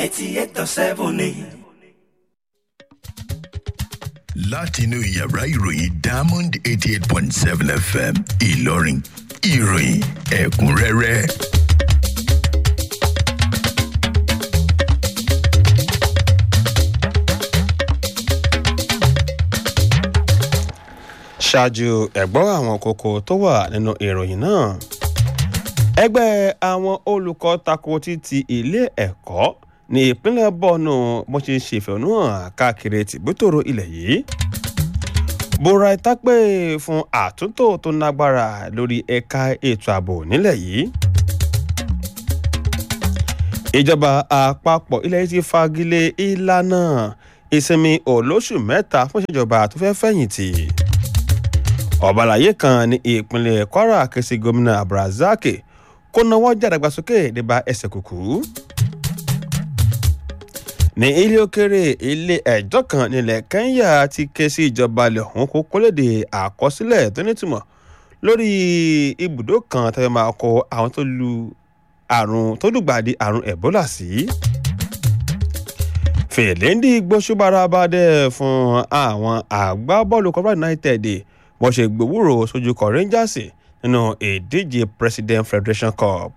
eighty eight dot seven ni. látinú yàrá ìròyìn diamond eighty eight point seven fm ìlọrin ìròyìn ẹ̀kúnrẹ́rẹ́. ṣáájú ẹ̀gbọ́n àwọn kókó tó wà nínú ìròyìn náà ẹgbẹ́ àwọn olùkọ́ tako títí ilé ẹ̀kọ́ ní ìpínlẹ̀ bọ́ọ̀nù bó ṣe ṣèfẹ̀hónúhàn káàkiri tìbútòrò ilẹ̀ yìí bora ìtápẹ́ fún àtúntò tó nágbára lórí ẹ̀ka ètò ààbò nílẹ̀ yìí ìjọba àpapọ̀ ilẹ̀ yìí ti fagilé ìlànà ìsinmi olóṣù mẹ́ta fún ìṣèjọba tó fẹ́ fẹ̀yìntì ọ̀bàlàyé kan ní ìpínlẹ̀ kwara ké sí gómìnà abdulrasaq kó náwó jàdàgbàsókè nípa ẹsẹ̀ kùkú ní ilé òkèrè ilé ẹjọ́ kan nílẹ̀ kenya ti ké sí ìjọba ilẹ̀ ọ̀hún kó kólédè àkọsílẹ̀ tó nítumọ̀ lórí ibùdó kan tó fẹ́ máa kó àwọn tó lu àrùn tó lùgbàdì àrùn ebola sí. fèlèndì gbósùbára bá dẹ̀ fún àwọn àgbábọ́ọ̀lù kọ́bá united wọ́n ṣe gbòwúrò sójú kọ rangers nínú ìdíje president federation cup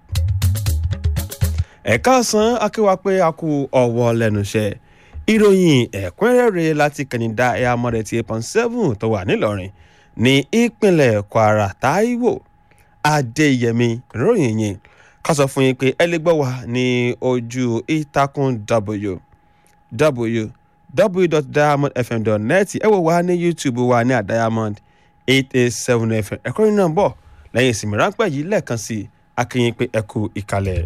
ẹ̀ka san akéwà pé a kú ọwọ́ lẹ́nu iṣẹ́ ìròyìn ẹ̀kúnrẹ́rẹ́ láti kẹ̀yìndà ẹ̀yà mọ́rẹ̀ ti eight point seven tó wà nílọrin ní ìpínlẹ̀ kwara taiwo adéyẹmí ròyìn yìí ká sọ fún yín pé ẹ lè gbọ́ wá ní ojú ìtàkùn w www.diamondfm.net ẹ wò wá ní youtube wa ní àdiamond eight eight seven fm ẹ̀kọ́ yìí náà ń bọ̀ lẹ́yìn ìsinmi ráńpẹ́ yìí lẹ́ẹ̀kan sí akínyìn pé ẹ kú ìkàlẹ̀.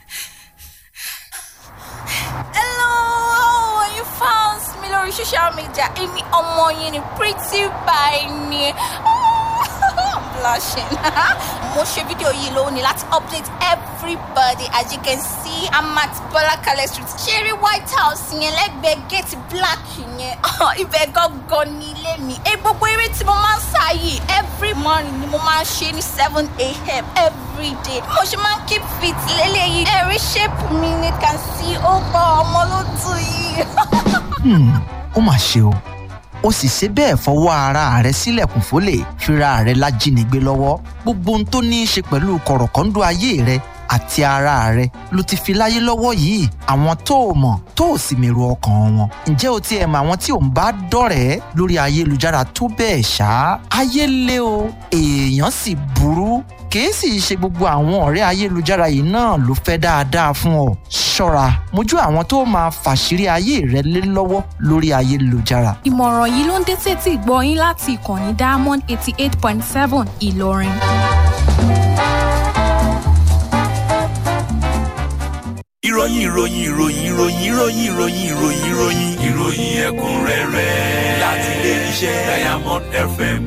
Hello, you found me lórí social media. Èmi ọmọ yín ni pretty by ni. I'm blushing. Mo ṣe fídíò yìí lónìí láti update everybody as you can see I'm at Bọ́lákalẹ̀ street. Ṣeré White House yẹn lẹ́gbẹ̀ẹ́ gate black yẹn. Ibẹ̀ gangan ni ilé mi. Ẹ gbogbo eré tí mo máa ń sá yìí every morning ni mo máa ń ṣe ní seven a.m. every day. Mo ṣe máa ń keep fit lélẹ́yìí. Ẹ̀rí shape mi ni can see ó gbọ́ ọmọ ló tù yìí. Hmm, ó mà ṣe o ó sì ṣe bẹ́ẹ̀ fọwọ́ ara rẹ̀ sílẹ̀kùn fólè fira rẹ̀ lájínigbé lọ́wọ́ gbogbo ohun tó ní í ṣe pẹ̀lú kọ̀rọ̀kọ́ńdọ́ ayé rẹ̀ àti ara rẹ̀ ló ti fi láyé lọ́wọ́ yìí àwọn tó o mọ̀ tó o sì mèrò ọkàn wọn ǹjẹ́ o ti ẹ̀ mọ̀ àwọn tí ò ń bá dọ̀rẹ́ lórí ayélujára tó bẹ́ẹ̀ ṣá ayé lé o èèyàn sì burú kìí sì ṣe gbogbo àwọn ọ̀rẹ́ ayélujára yìí náà ló fẹ́ dáadáa fún ọ ṣọ́ra mójú àwọn tó máa fàṣírí ayé rẹ lé lọ́wọ́ lórí ayélujára ìmọ̀ràn yìí ló ń dé sétí ìgbọ́ yín láti ìkànnì diamond eighty eight point seven ìlọrin. ìròyìn ìròyìn ìròyìn ìròyìn ìròyìn ìròyìn ìròyìn ìròyìn ìròyìn ẹ̀kúnrẹ́rẹ́ láti ilé iṣẹ́ diamond fm.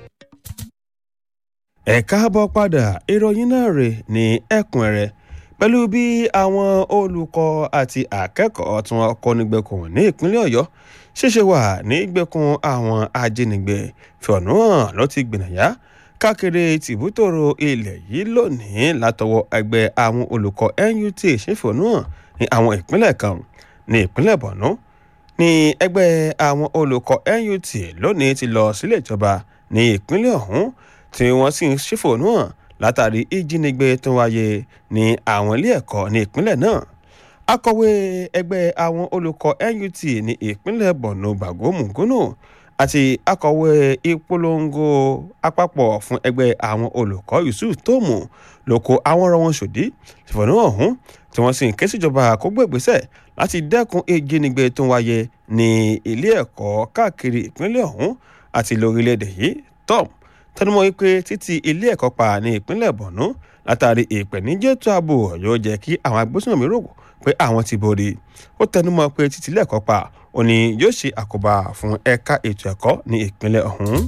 ẹ káàbọ̀ padà ìròyìn náà rè ní ẹ̀kúnrẹ́rẹ́ pẹ̀lú bí àwọn olùkọ́ àti akẹ́kọ̀ọ́ tí wọ́n kọ́ nígbèkùn ní ìpínlẹ̀ ọ̀yọ́ ṣẹ̀ṣẹ̀ wà nígbèkùn àwọn ajínigbé fìọ̀nù hàn ló ti gbìnàyà káàkiri tìbútòrò ilẹ̀ yìí lónìí látọwọ́ ẹgbẹ́ àwọn olùkọ́ nut ṣèfìọ̀nù hàn ní àwọn ìpínlẹ̀ kan ní ìpínlẹ̀ borno ní ẹgbẹ́ àwọn olùkọ́ nut lónìí ti lọ sílé ìjọba ní ìpínlẹ̀ ọ̀hún tí wọ́n sì ń ṣèfìọ̀nù hàn látàrí ìjínigbé tó wáyé ní àwọn ilé ẹ̀kọ́ ní ìpínlẹ̀ náà akọ̀wé ẹgbẹ́ àwọn olùkọ́ nut ní ìpínlẹ̀ borno bago mungunu àti akọ̀wé ìpolongo àpapọ̀ fún ẹgbẹ́ àwọn olùkọ́ yusuf tómù ló kó àwọn ọ̀rọ̀ wọn ṣòdí ìfọ̀nù ọ̀hún tí wọ́n sì ń ké síjọba kó gbé ìgbésẹ̀ láti dẹ́kun ìjínigbé tó wáyé ní ilé ẹ̀kọ́ káàkiri ìpínlẹ̀ ọ̀hún àti lórílẹ̀‐èdè yìí tom tẹnumọ́ wípé títí ilé ẹ̀kọ́ pa ní ìpínlẹ̀ borno látàrí ìpèníjẹ́ tó ààbò yóò jẹ́ kí àwọn agbésùnmọ̀mí rò pé àwọn ti borí ó tẹnumọ́ pé títí ilé ẹ̀kọ́ pa ó ní yóò ṣe àkóbá fún ẹ̀ka ètò ẹ̀kọ́ ní ìpínlẹ̀ ọ̀hún.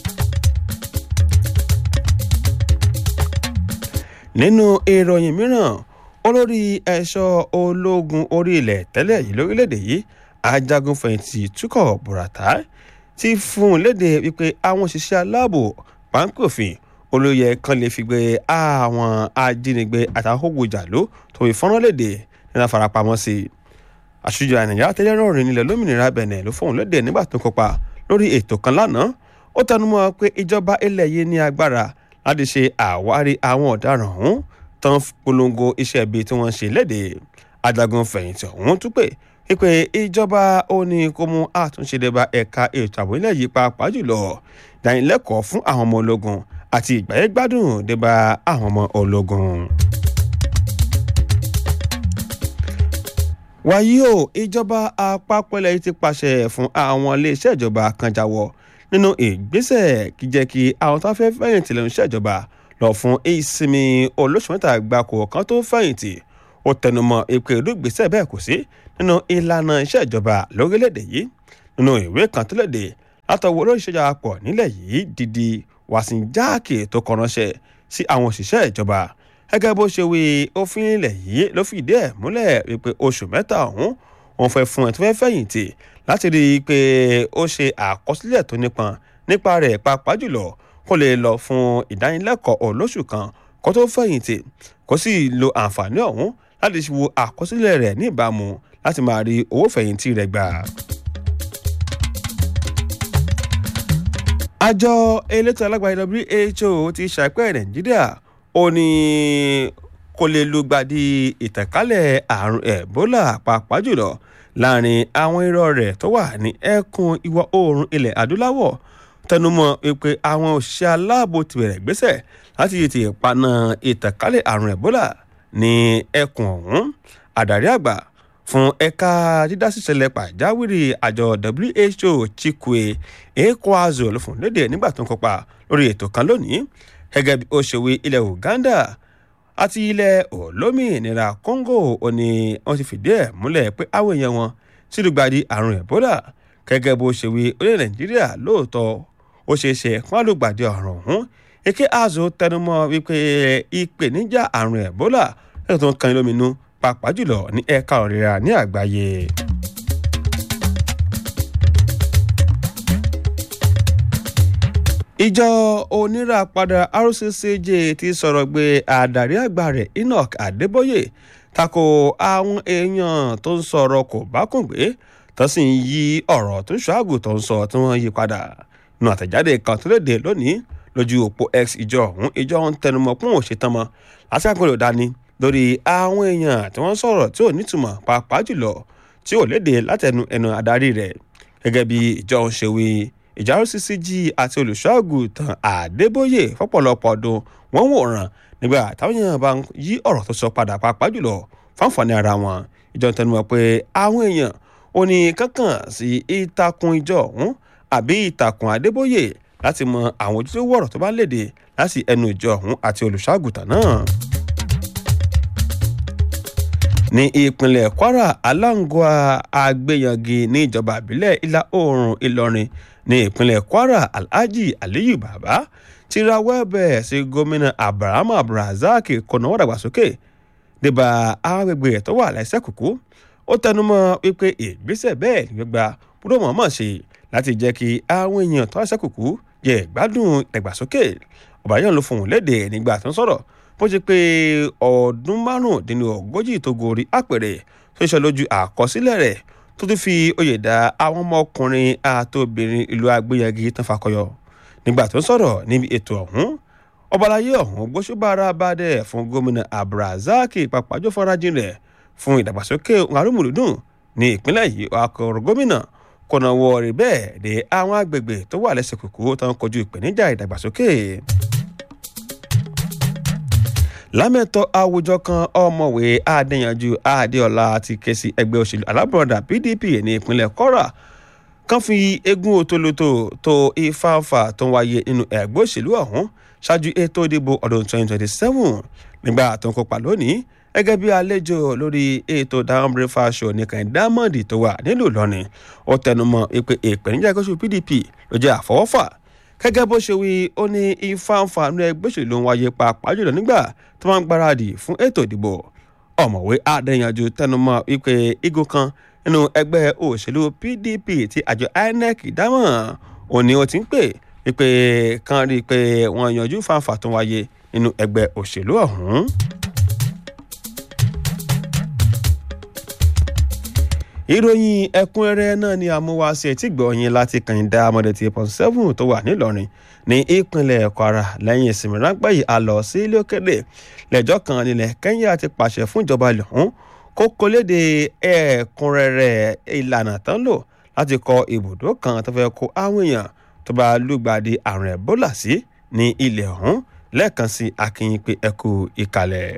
nínú ìròyìn mìíràn olórí ẹ̀ṣọ́ ológun orí ilẹ̀ tẹ́lẹ̀ yìí lórílẹ̀‐èdè yìí ajagunfẹ̀yìntì túkọ̀ buratai ti fún un léde wípé àwọn òṣìṣẹ́ aláàbò páńpẹ́òfin olóyè kan lè fi gbé àwọn ajínigbé àtàwọn jàló tó fi fọ́nrán léde nínú àfarapamọ́ sí i àṣùjọ ànìyá tẹ́lẹ̀ rọrùn nílẹ̀ lómìnira benin ló fóun lédè nígbà tó kópa lórí ètò kan lánàá ó tẹnumọ́ pé ìjọba ilẹ̀ yìí ní agbára láti ṣe àwárí àwọn ọ̀daràn ọ̀hún tán polongo iṣẹ́ ibi tí wọ́n ṣe léde ajagun fẹ̀yìntì ọ̀hún tún pé pípé ìjọba ó ní kó mú àtúnṣe dé bá ẹ̀ka ètò ààbò ilẹ̀ yìí pàápàá jùlọ ìdánilẹ́kọ̀ọ́ fún àwọn ọmọ ológun àti ìgbáyégbádùn dé bá àwọn ọmọ ológun. wàyí o ìjọba àpapọ̀ ilẹ̀ yìí ti pàṣẹ fún àwọn iléeṣẹ́ ìjọba kan jáwọ́ nínú ìgbésẹ̀ kí jẹ́ kí àwọn tó fẹ́ fẹ̀yìntì lẹ́nu iṣẹ́ ìjọba lọ fún ìsinmi olóṣù mẹ́ta gbáko kan tó fẹ̀yìntì ó tẹnumọ́ ìpè ìdúgbésẹ̀ bẹ́ẹ̀ kò sí nínú ìlànà iṣẹ́ ìjọba lórílẹ̀‐èdè yìí nínú ìwé kan tó léde látọwọ́ olórí ìṣèjọba pọ̀ nílẹ̀ yìí dídí wàsíńjáàkì tó kọ ránṣẹ́ sí àwọn òṣìṣẹ́ ìjọba gẹ́gẹ́ bó ṣe wí òfin ilẹ̀ yìí ló fìdí ẹ̀ múlẹ̀ wípé oṣù mẹ́ta ọ̀hún wọn fẹ́ fún ẹ̀ tó fẹ́ fẹ̀yìntì láti rí i pé ó ṣe àkọsílẹ̀ tó nípọn nípa rẹ̀ pàápàá jùlọ kó lè lọ fún ìdánilẹ́kọ̀ọ́ olóṣù kan kó tó fẹ̀yìntì kó sì lo àǹfààní ọ̀hún láti wo àkọsílẹ̀ rẹ̀ ní ìbámu láti máa rí owó fẹ̀yìntì rẹ̀ gbà. àjọ elétò alágbàáyé who ti ṣàpẹ́ nàìjíríà ó ní kó lè lùgbàdì ìtànkálẹ̀ àrùn ebola pàápàá jùlọ láàrin àwọn irọ́ rẹ̀ tó wà ní ẹkùn ìwọ̀ oòrùn ilẹ̀ adúláwọ̀ tẹnumọ́ pé àwọn òṣìṣẹ́ aláàbò ti bẹ̀rẹ̀ gbésẹ̀ láti tètè paná ìtànkálẹ̀ àrùn ebola ní ẹkùn ọ̀hún àdàrí àgbà fún ẹ̀ka dídásíṣẹlẹ̀ pàjáwìrì àjọ who chikwe ekwazo ló fún lédè nígbà tó ń kópa lórí ètò kan lónìí gẹ́gẹ́ bí ó ṣe wí ilẹ̀ uganda àti ilẹ̀ olómìnira congo ó ní wọ́n ti fìdí ẹ̀ múlẹ̀ pé àwọn èèyàn wọn sì lùgbàdì àrùn ebola gẹ́gẹ́ bó ṣe wí orílẹ̀ nàìjíríà lóòótọ́ ó ṣeé ṣe kán lùgbàdì ọ̀ràn ọ̀hún eke azo tẹnumọ́ wípé ìpèníjà àrùn ebola ẹ̀ka tó ń kan lóminú pàápàá jùlọ ní ẹ̀ka òrìra ní àgbáyé. ìjọ oníràpadà rccg ti sọ̀rọ̀ gbé àdàrí àgbà rẹ̀ enoch adébóyè tako àwọn èèyàn tó ń sọ̀rọ̀ kò bá kùn gbé tó sì ń yí ọ̀rọ̀ tó ń ṣọ́àgù tó ń sọ tí wọ́n yí padà nù àtẹ̀jáde kan tó léde lónìí lójú òpó x ìjọ ọ̀hún ìjọ ọ̀hún tẹnumọ́ pọ́n òṣètàn mọ́ lásìkò ló dání lórí àwọn èèyàn tí wọ́n sọ̀rọ̀ tí ò nítumọ̀ pàápàá jùlọ tí ò léde látẹnu ẹnu adarí rẹ̀ gẹ́gẹ́ bí ìjọ ń ṣe wí ìjà rccg àti olùṣọ́àgùtàn àdébóyè fọ́pọ̀lọpọ̀ ọdún wọ́n wòran nígbà táwọn èèyàn bá ń yí ọ̀rọ̀ tó sọ padà pàápàá jùlọ fáǹfààní ara wọn ìjọ ń tẹnumọ́ pé àwọn èèyàn ò ní kankan sí ìtàkùn ìjọ ọ̀hún àbí ìtàkùn àdébóyè láti mọ àwọn ojúlówó ọ̀rọ̀ tó bá léde láti ẹnu ìjọ ọ̀hún àti olùṣọ́àgùtàn náà ní ìpínlẹ̀ kwara aláǹgọ́à àgbéyàngi ní ìjọba ìbílẹ̀ ìlà oòrùn ìlọrin ní ìpínlẹ̀ kwara alhaji aliyu baba ti rawọ́ ẹ̀bẹ̀ sí gómìnà abraham abdulrasaq kọ̀nà wàdàgbàsókè débà àwọn agbègbè tó wà lẹ́sẹ̀ kúkú ó tẹnumọ́ wípé ìgbésẹ̀ bẹ́ẹ̀ ní gbígba gbọ́dọ̀ mọ̀ọ́mọ̀ ṣe láti jẹ́ kí àwọn èèyàn tó lẹ́sẹ̀ kúkú jẹ ìgbádùn ìdàgbàsókè ọ̀bàyàn ló fohùn léde nígbà tó ń sọ̀rọ̀ bó ṣe pé ọdún márùndínlógójì tó gorí àpèrè tó ṣe lójú àkọsílẹ̀ rẹ̀ tó tún fi oyè dá àwọn ọmọkùnrin àtòbìnrin ìlú agbóyagi tán fakọyọ nígbà tó ń sọ̀rọ̀ níbi ètò ọ̀hún ọbalayé ọ̀hún gbóṣùbára bàdẹ̀ fún gómìnà abdulrasaq pàpàjọ fọrájìn rẹ̀ fún ìdàgbàsókè arúmùlùdùn ní ìpínlẹ̀ yìí akọ̀rọ̀ gómìnà kọ̀nà wọ̀ọ̀rì bẹ́ẹ̀ dé àwọn agbègbè tó wà lẹ́sẹ̀ kòkó tó ń kojú ìpèníjà ìdàgbàsókè lámẹ́tọ́ àwùjọ kan ọmọwé adéyanjú adéọlá ti ké sí ẹgbẹ́ òṣèlú alábọ̀dà pdp ní ìpínlẹ̀ kwara kan fi eégún òtólótó tó ìfáǹfà tó ń wáyé nínú ẹgbẹ́ òṣèlú ọ̀hún ṣáájú ètò ìdìbò ọdún 2027 nígbà tó ń kópa lónìí gẹ́gẹ́ bí àlejò lórí ètò down breakfast show nìkan diamond tó wà nílùú ìlọrin ó tẹnumọ́ pé ìpèníjà ẹgbẹ́ òṣèlú pdp ló jẹ́ àfọwọ́fà gẹ́gẹ́ bó ṣe wí ó ní ìfáǹfà nínú ẹgbẹ́ òṣèlú ń wáyé pàápàá jùlọ nígbà tó máa ń gbáradì fún ètò ìdìbò ọ̀mọ̀wé adéyanjú tẹnumọ́ wípé igun kan nínú ẹgbẹ́ òṣèlú pdp tí àjọ inec dámọ̀ òní ó ti ń pè wípé kan rí i pé wọ́n yanjú fáǹfà tó ń wáyé nínú ẹgbẹ́ òṣèlú ọ̀hún. ìròyìn ẹ̀kúnrẹ́rẹ́ náà ni àmúwáṣe tí gbọ̀ọ́yìn láti kànìdá amọ̀dẹ̀tì point seven tó wà nílọrin ní ìpínlẹ̀ kwara lẹ́yìn ìsinmi ráńpẹ́ yìí a lọ sí ilé òkèdè lẹ́jọ́ kan nílẹ̀ kẹ́ńyà ti pàṣẹ fún ìjọba ilẹ̀ ọ̀hún kó kólédè ẹ̀kúnrẹ́rẹ́ ìlànà tán lò láti kọ ibùdó kan tó fẹ́ kó àwọn èèyàn tó bá lùgbàdì àrùn ẹ̀bólà sí ní ilẹ̀ ọ̀hún lẹ́ẹ̀kan sí akínyìn pé ẹkú ìkàlẹ̀.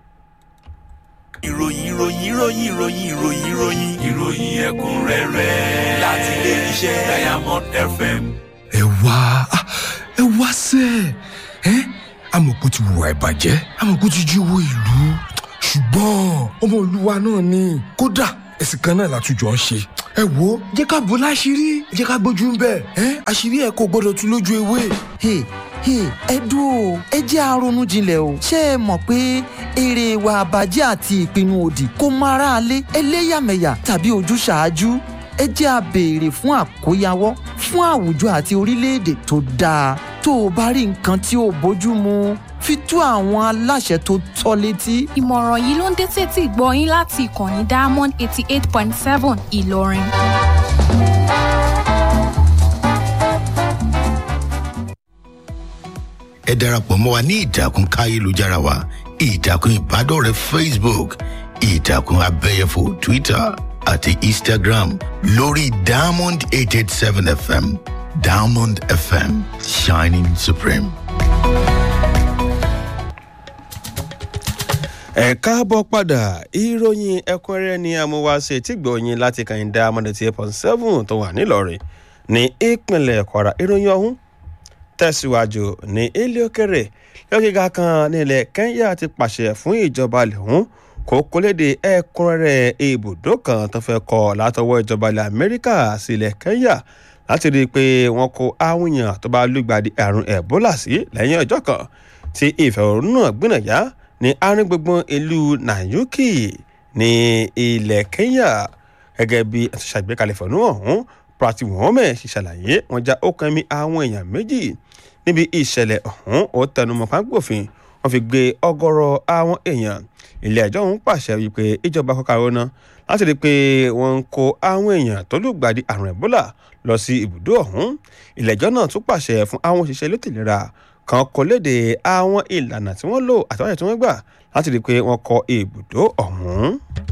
ìròyìn ìròyìn ìròyìn ìròyìn ìròyìn ìròyìn ìròyìn ẹ̀kúnrẹ́rẹ́ láti ilé iṣẹ́ diamond fm. ẹ wá ah, ẹ wá sẹ ẹ amọ̀kú ti wùwà ìbàjẹ́ amọ̀kú ti jí owó ìlú ṣùgbọ́n ọmọ olúwa náà ni kódà ẹ̀sìn kan náà látújọ ń ṣe ẹ wo jẹ́ ká bò láṣìírí jẹ́ ká gbójú ń bẹ̀ ẹ́ àṣírí ẹ̀ kò gbọ́dọ̀ tú lójú ewé. Hey, hey, ẹ dúró ẹ jẹ́ àrònú jinlẹ̀ o ṣé ẹ mọ̀ pé èrè ìwà àbàjẹ́ àti ìpinnu òdì kò mọ aráalé ẹlẹ́yàmẹ̀yà tàbí ojúṣàájú ẹ jẹ́ a béèrè fún àkóyawọ́ fún àwùjọ àti orílẹ̀-èdè tó dáa tó o bá rí nǹkan tí ò bójú mu fi tó àwọn aláṣẹ tó tọ́ létí. ìmọ̀ràn yìí ló ń dé tètè gbọ́ yín láti ìkànnì diamond eighty eight point seven ìlọrin. ẹ darapọ̀ mọ́ wa ní ìtàkùn káyélujára wa ìtàkùn ìbádọ́rẹ̀ẹ́ facebook ìtàkùn abẹ́yẹfò twitter àti instagram lórí diamond eight eight seven fm diamond fm shining supreme. ẹ káàbọ̀ padà ìròyìn ẹ̀kúnrẹ́rẹ́ ni amúwáṣe tí gbọ̀ọ́yìn láti kàyìndá amọ̀dẹ̀tì point seven tó wà nílọrin ní ìpínlẹ̀ kwara ìròyìn ọ̀hún tẹ̀síwájú ní ilé òkèrè lọ́gíga kan nílẹ̀ kenya ti pàṣẹ fún ìjọba lẹ́hún kó kólédè ẹ̀kúnrẹ́rẹ́ ibùdó kan tó fẹ́ kọ́ látọwọ́ ìjọba ilẹ̀ amẹ́ríkà sílẹ̀ kenya láti rí i pé wọ́n kó àwọn èèyàn tó bá lùgbàdì àrùn ebola sí lẹ́yìn ọjọ́ kan tí ìfẹ̀hónúhàn gbìnàyà ní àárín gbùngbùn ìlú nanyuki ní ilẹ̀ kenya gẹ́gẹ́ bí àtúnṣàgbékalẹ̀ fọ̀nù ọ̀hún prati mohammed ṣe ṣàlàyé wọn já ọkàn mi àwọn èèyàn méjì níbi ìṣẹ̀lẹ̀ ọ̀hún ó tẹnumọ́ pápófin wọn fi gbé ọgọ́rọ̀ àwọn èèyàn ilé ẹjọ́ ọ̀hún pàṣẹ wípé ìjọba kọ́kàrọ́ náà láti rí i pé wọ́n ń kó àwọn èèyàn tó lùgbàdì àrùn ebola lọ sí ibùdó ọ̀hún ilé ẹjọ́ náà tún pàṣẹ fún àwọn òṣìṣẹ́ elétò ìlera kan kó léde àwọn ìlànà tí wọ́n lò àtàwọn tí wọ́n gbà láti rí i pé wọ́n kọ ibùdó ọ̀hún.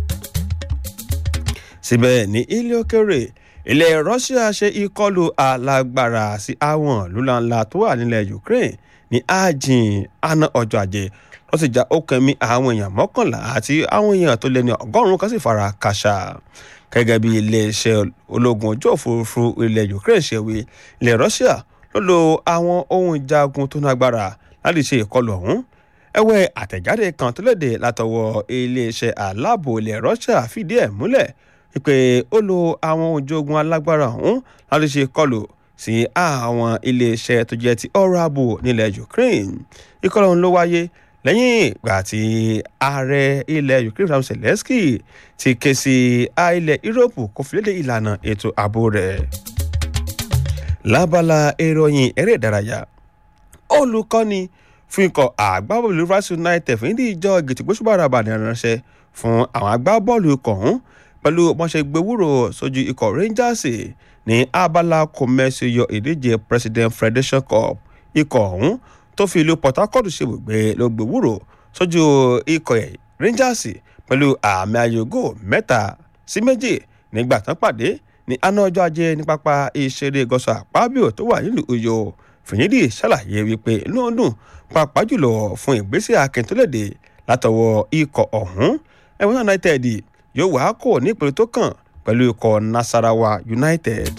síbẹ̀ ní ilé òkèrè ilẹ̀ russia ṣe ìkọlù alágbára sí àwọn lúlanla tó wà nílẹ̀ ukraine ní ajin àná ọjọ́ ajé wọ́n sì já ókèmí àwọn èèyàn mọ́kànlá àti àwọn èèyàn tó lé ní ọgọ́rùn-ún kan sì fara kàṣà gẹ́gẹ́ bí iléeṣẹ́ ológun ojú òfurufú ilẹ̀ ukraine ṣe wí ilẹ̀ russia ló lo àwọn ohun ìjagun tó nágbára láti ṣe ìkọlù ọ̀hún ẹ̀wẹ̀ àtẹ̀jáde kan tó léde látọwọ́ iléeṣẹ́ aláàbò ilẹ̀ russia fìdí ẹ̀ múlẹ̀ wípé ó lo àwọn ojú ogun alágbára ọ̀hún láti ṣe ìkọlù sí àwọn iléeṣẹ́ tó jẹ́ ti ọrọ̀ ààbò nílẹ̀ ukraine ìkọlù ọ̀hún ló wáyé lẹ́yìn ìgbà tí ààrẹ ilẹ̀ ukraine sam zelensky ti ké sí ilẹ̀ europe kó fi léde ìlànà ètò ààbò rẹ̀ lábala ìròyìn eré ìdárayá olùkọ́ni fún ikọ̀ àgbábọ́ọ̀lù rivers united fún ìdí ìjọ gètìgbósùbàrà àbàdàn ránṣẹ́ fún àwọn agbábọ́ọ̀lù ikọ̀ ọ̀hún pẹ̀lú bọ́nṣẹ́ gbẹ̀wúrò sójú ikọ̀ rangers ní abala kòmẹ́sì yọ ìdíje president federation cup ikọ̀ ọ̀hún tó fi ìlú port harcourt ṣèbùgbé ló gbẹ̀wúrò sójú ikọ̀ rangers pẹ̀lú àmì ayògo mẹ́ta sí méjì nígbà tán pàdé ní àná ọjọ́ ajé ní pápá ìṣeré gọ́sọ̀ àpábíò tó wà nílùú uyo fìyídì ṣàlàyé wípé inú ọdún pàápàá jùlọ fún ìgbésẹ̀ akíntúlẹ̀dẹ̀ látọwọ́ ikọ̀ ọ̀hún ẹ̀wọ̀n united yóò wá kò ní ìpele tó kàn pẹ̀lú ikọ̀ nasarawa united.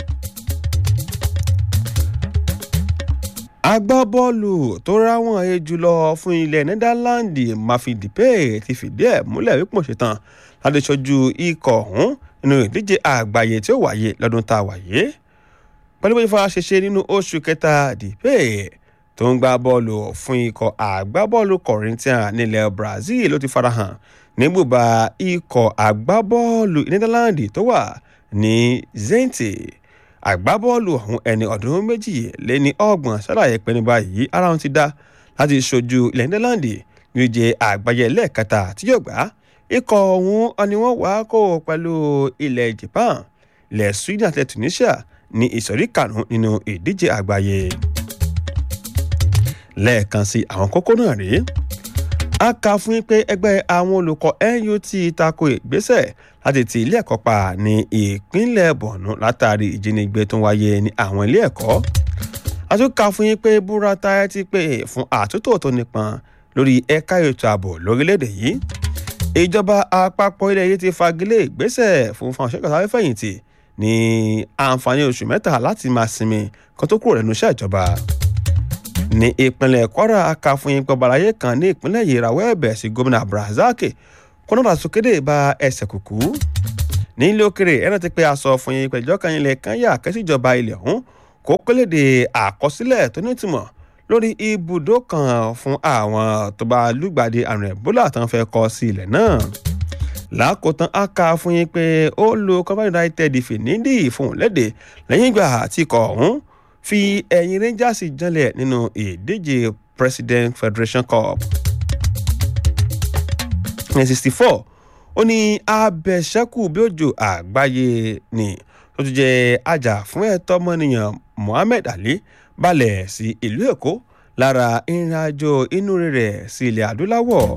agbábọ́ọ̀lù tó ráwọ̀n he jùlọ fún ilẹ̀ nẹ́dálàndì mafidipe ti fìdí ẹ̀ múlẹ̀ wípé ṣetán láti ṣojú ikọ̀ ọ̀hún nínú ìdíje àgbáyé tí ó wáyé lọ́dún tá a wáyé pẹ̀lú bóyá fara ṣeṣe nínú oṣù kẹta dìpé tó ń gbá bọ́ọ̀lù fún ikọ̀ àgbábọ́ọ̀lù corinthian nílẹ̀ brazil ló ti farahàn ní bùbá ikọ̀ àgbábọ́ọ̀lù nẹ́dálàndì tó wà ní zenti àgbábọ́ọ̀lù ọ̀hún ẹni ọdún méjì lé ní ọgbọ̀n ṣàlàyé pé ní báyìí ara wọn ti dá láti ṣojú ilẹ̀ nẹ́dálàndì ní ìje àgbáyé lẹ́ẹ̀kẹta tí yóò gbá ikọ̀ ọ̀hún ni wọ́n wá kó pẹ̀lú ilẹ̀ japan ilẹ̀ sweden àti tunisia ní ìsọ̀rí karùn-ún nínú ìdíje àgbáyé lẹ́ẹ̀kan sí àwọn kókó náà rèé a kà fún yín pé ẹgbẹ́ àwọn olùkọ́ nut tako ìgbésẹ̀ láti ti ilé ẹ̀kọ́ pa ní ìpínlẹ̀ borno látàrí ìjínigbé tó ń wáyé ní àwọn ilé ẹ̀kọ́ a tún kà fún yín pé burata ti pè fún àtúntò tó nípọn lórí ẹ̀ka ètò ààbò lórílẹ̀‐èdè yìí ìjọba àpapọ̀ ilẹ̀ yìí ti fagilé ìgbésẹ̀ fún fún àṣẹkọ̀ọ́ sáfẹ́fẹ̀yìntì ní àǹfààní oṣù mẹ́ta láti máa sinmi kan tó kúrò lẹ́nu iṣẹ́ ìjọba ní ìpínlẹ̀ kwara aka fún yín pé ọbalayé kan ní ìpínlẹ̀ yìí rawọ́ ẹ̀bẹ̀ sí gómìnà abdulrasaq kọ́nọ́dà sókèdè bá ẹsẹ̀ kùkú nílé òkèrè ẹ̀rọ ti pé aṣọ fún yín pẹ̀jọ́ kan ilẹ̀ kan yà kẹ́sìjọba ilẹ̀ ọ̀hún kó kéléde àkọsílẹ̀ tó nítumọ̀ lórí ibùdó kan fún àwọn tó bá lùgbàdì àrùn ẹ̀bólà tó ń fẹ́ kọ́ sí ilẹ̀ náà lákòótán a kà fún yín pé ó lo cover united fìnídì fún léde lẹ́yìn ìgbà tí ikọ̀ ọ̀hún fi ẹ̀yìn rangers janlẹ̀ nínú ìdíje president federation cup ní sixty four ó ní abẹ́sẹ́kù bí òjò àgbáyé ni tó tún jẹ́ ajá fún ẹ̀tọ́ ọmọnìyàn mohammed ali balẹ̀ sí ìlú èkó lára ìrìnàjò inú rẹ̀ sí ilẹ̀ adúláwọ̀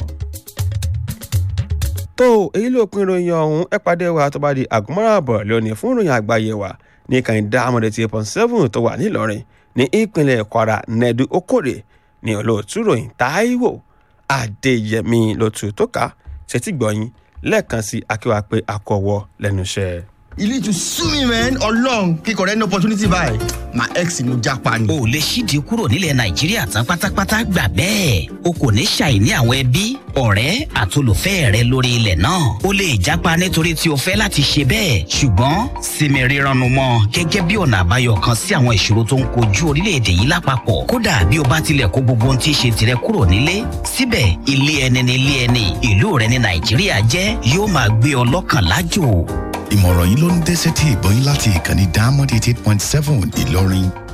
tó èyí ló pin ìròyìn ọ̀hún ẹ pàdé wa tó bá di àgùnmọ́ràbọ̀ lónìí fún ìròyìn àgbáyé wa ní kàìndá amọ̀dé tí point seven tó wà nílọrin ní ìpínlẹ̀ kwara nẹ́ẹ̀dú okòrè ní olóòtú ròyìn táíwò adéyẹmí lótú tó ká ṣètì gbọ̀yìn lẹ́ẹ̀kan sí akíwá pé akọ̀wọ́ lẹ́nu iṣẹ́. you need to sue me man ọlọrun kíkọ rẹ ní opportunity báyìí my ex ni mo japa ni. o lè ṣídìí kúrò nílẹ̀ nàìjíríà tán pátápátá gbà bẹ́ẹ̀ o kò ní ṣàìní àwọn ẹbí ọ̀rẹ́ àtolùfẹ́ rẹ lórí ilẹ̀ náà o lè jápa nítorí tí o fẹ́ láti ṣe bẹ́ẹ̀ ṣùgbọ́n sinmi rírannu mọ́ gẹ́gẹ́ bí ọ̀nà àbáyọ kan sí àwọn ìṣòro tó ń kojú orílẹ̀-èdè yìí lápapọ̀ kódà bí o bá tilẹ̀ kó gbogbo ohun tí í ṣe tirẹ̀ kúrò nílé síbẹ̀ ilé ẹni ni ilé ẹni ìlú rẹ ní nàìjíríà jẹ́ yóò máa gbé ọ lọ́kàn lájò ìmọ̀ràn yìí ló ń dé sétí ìgbọ́yìn láti ìkànnì diamond eighty eight point seven ìlọrin